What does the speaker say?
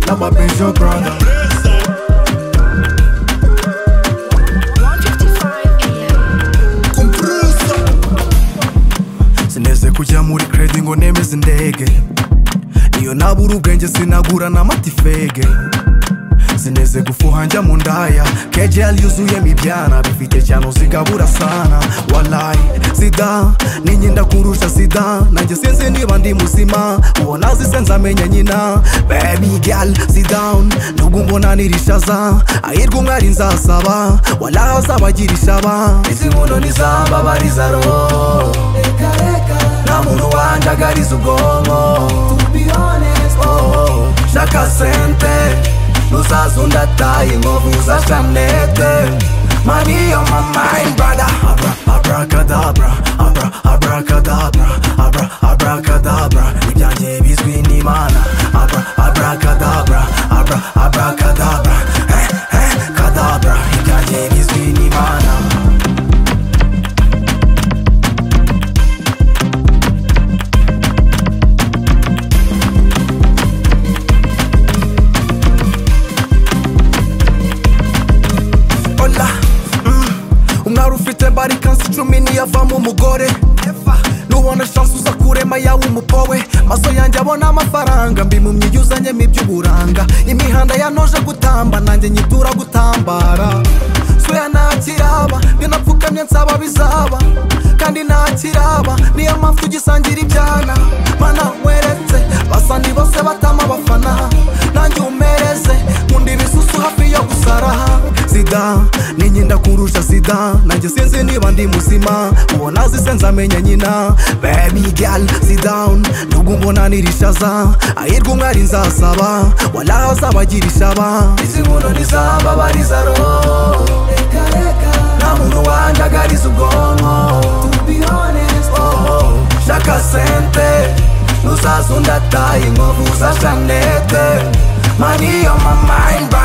your brother. Compressor. sineze kujya muri kredi ngo nemeze indege iyo nabura ubwenge sinagura n'amatifege sineze gufuha njya mu ndaya kejeli yuzuyemo ibyana bifite cyane uzigabura sana walayi sida ninjye ndakurusha sida nanjye sinzi niba ndi muzima ubona zise nzamenya nyina baby girl sit down nubwo mbona nirishaza ahirwa umwari nzasaba walayi azabagira ishaba izi nkono nizambabariza roho nta muntu wanjagariza ubwonko Oh, shaka sente nuzazo ndataye inkovu za shanete mani yo mamayi brada abra abrakadabra abra abrakadabra abra abrakadabra ibyanjye bizwi n'imana abra abrakadabra abra abrakadabra eh eh kadabra ibyanjye bizwi n'imana ola mm. umwari ufite mbarikansi icumi niyavamo umugore nubona shansi uza kurema yawe umupowe maso yanjye abona amafaranga mbimumye iyo uzanyemo iby'uburanga imihanda yanoje gutamba nanjye nyitura gutambara suya ntakiraba iyo napfukamye nsaba bizaba kandi ntakiraba niyo mpamvu tugisangira ibyana mana weretse basa ni bose batama abafana nanjye umereze nkunda ibisusu hafi yo gusara sida ninjye ndakurusha sida nanjye sinzi niba ndi muzima ubona zise nzamenya nyina baby girl sit down nubwo mbona nirishaza ahirwa umwari nzasaba walahi azabagira ishaba izi nkono nizambabariza roho nta muntu wanjagariza ubwonko Oh, shaka sente nuzazo ndataye inkovu za shanete mani yo mamayi